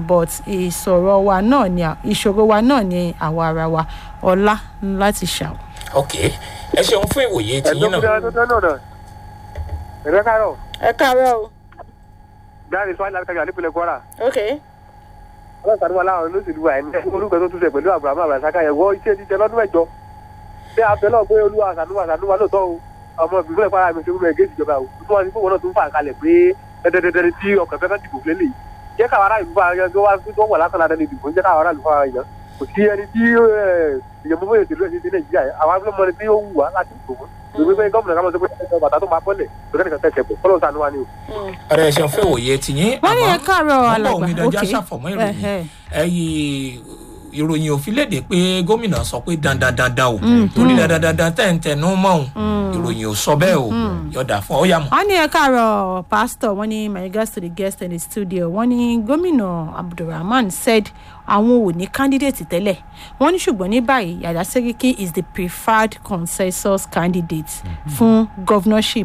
but ìsọ̀rọ̀ wa náà ni ìṣòro wa náà ni àwa ara wa ọlá láti ṣàwọ̀. ok ẹ ṣeun fún ìwòye tiyín náà ẹ̀rẹ́ káàárọ̀ ẹ káàárọ̀ o. dáre sọ́ọ́ láti kájà nípínlẹ̀ kwara ok. ọlọ́sàn wa láwọn olóṣèlú wa ẹni orúkọ tó túnṣe pẹ̀lú abrahamu abrasaka yẹn wọ́n iṣẹ́ ti jẹ lọ́dún mẹ́jọ bí abẹ́ náà pé olúwa àṣàlùwà àṣàlùwà lóòótọ́ o ọmọ ìbílẹ̀ kwara mi ṣe wúlò ẹ̀gẹ́ ìjọba o tó wá sí fún wọn náà tó ń fà kalẹ̀ pé dẹ́dẹ́dẹ́dẹ́ tí ọkàn fẹ́fẹ́ dìbò fún lélẹ̀ jẹ́ káwọn ará ìlú fara tó wá tó wọ̀ lásán ládàá ní ìdìbò jẹ́ káwọn ará ìlú fara yàn kò sí ẹni tí ìyẹ̀mú fún ètò ìlú ẹ̀sìn nàìjíríà àwọn abúlé mọ́ni tí ó wù wá láti ìbò fún ìwé pé gómìnà káwọn sọ pé bàtà tó máa bọ́lẹ̀ lókè nìkan tẹ̀sẹ̀ pọ̀ kọ́lọ́ sànú wa ni o. ọ̀rẹ́ ẹ ṣeun fún ìwòye tiyín wọ́n ní ẹ káàárọ̀ ọgbà alàgbà omidanjá ok ṣàfọ̀mọ́ ìròyìn Ẹhẹ́. ẹyí ìròyìn òfin léde pé gómìnà sọ pé dandan dandan o torí dandan dandan tẹ̀ ń tẹnu mọ́ òun ìròyìn ò sọ bẹ́ẹ̀ o yọ̀dà fún ọ yà mọ́. wọ́n ní ẹ káàárọ̀ pastor wọ́n ní my regards to the guest in the studio wọ́n ní gómìnà abdulrahman said àwọn ò ní candidate tẹ́lẹ̀ wọ́n ní ṣùgbọ́n ní báyìí yàrá sẹ́ríkì is the preferred consensus candidate fún governorship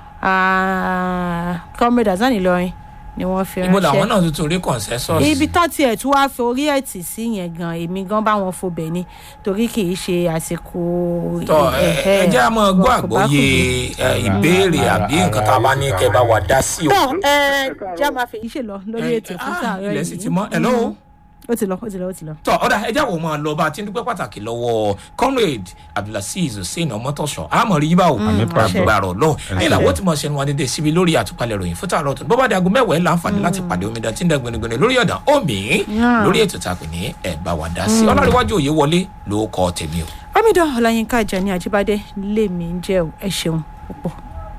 Ah, comrade azani lọrin ni wọ́n fi ibo làwọn ránṣẹ́ náà tuntun rí consensus. ibi tán tiẹ̀ tí wàá fi orí ẹ̀ tì sí yẹn gan èmi gan bá wọn fobẹ̀ ni torí kì í ṣe àsìkò tọ ẹ ẹ jẹ́ àmọ́ gbọ́ wọn kò bá àgbọ́yé kù ẹ, ìbéèrè àbí nǹkan tá a bá ní kẹ́ bá wa dá sí o. tọ ẹ jẹ́ àmà fèyí ṣe lọ lórí ètò fún Ah, sàárẹ̀ ilẹ̀ sì ti mọ́ ẹ̀ lọ́wọ́. ó ti lọ ó ti lọ ó ti lọ. tọ ọ̀dà ẹja wo máa lọ bá a ti ń dúpẹ́ pàtàkì lọ́wọ́ comrade abdulaziz hussein ọmọtọ̀ṣọ́ àmọ́ rí bá o gbàrọ̀ lọ ní ìlàwọ́ tí mo ṣe ń wá dédé síbi lórí àtúpalẹ̀ ròyìn fún tààrọ̀ tó bọ́bá di aago mẹ́wàá ẹ̀ láǹfààní láti pàdé omidan tí ń da gbẹnugbẹnu lórí ọ̀dà omi lórí ètò tá a pè ní ẹ̀ bá wa dá sí ọlọ́rìíwájú òye wọlé ló kọ́ tèmi o. omidan ọláyínká ajani ajíbádé lèmi ń jẹ́ o ẹ ṣeun púpọ̀.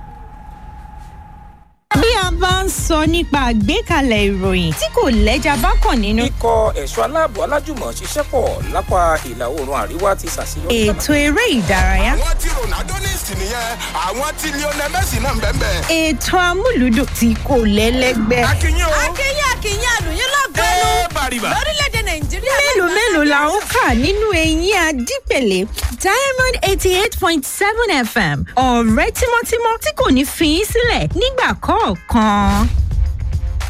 bí a bá ń sọ nípa àgbékalẹ̀ ìròyìn tí kò lẹ́jà bá kàn nínú. ikọ̀ ẹ̀ṣọ́ aláàbò alájùmọ̀ ṣiṣẹ́ pọ̀ lápá ìlà oòrùn àríwá ti ṣàṣeyọrí. ètò eré ìdárayá. àwọn tí ronaldo ní ìsìn nìyẹn àwọn tí lionel messi náà ń bẹ́ẹ̀ bẹ́ẹ̀. ètò amúlùdùn tí kò lẹ́lẹ́gbẹ́. akínyìn o akínyìn akínyìn àlùyìn lọ́gọ́nù ẹ bàrìbà. lórílẹ̀‐èdè nàìjíríà. mélòó mélòó la ó kà nínú eyín adípèlé diamond eighty eight point seven fm ọ̀rẹ́ tímọ́tímọ́ tí kò ní fi í sílẹ̀ nígbà kọ̀ọ̀kan.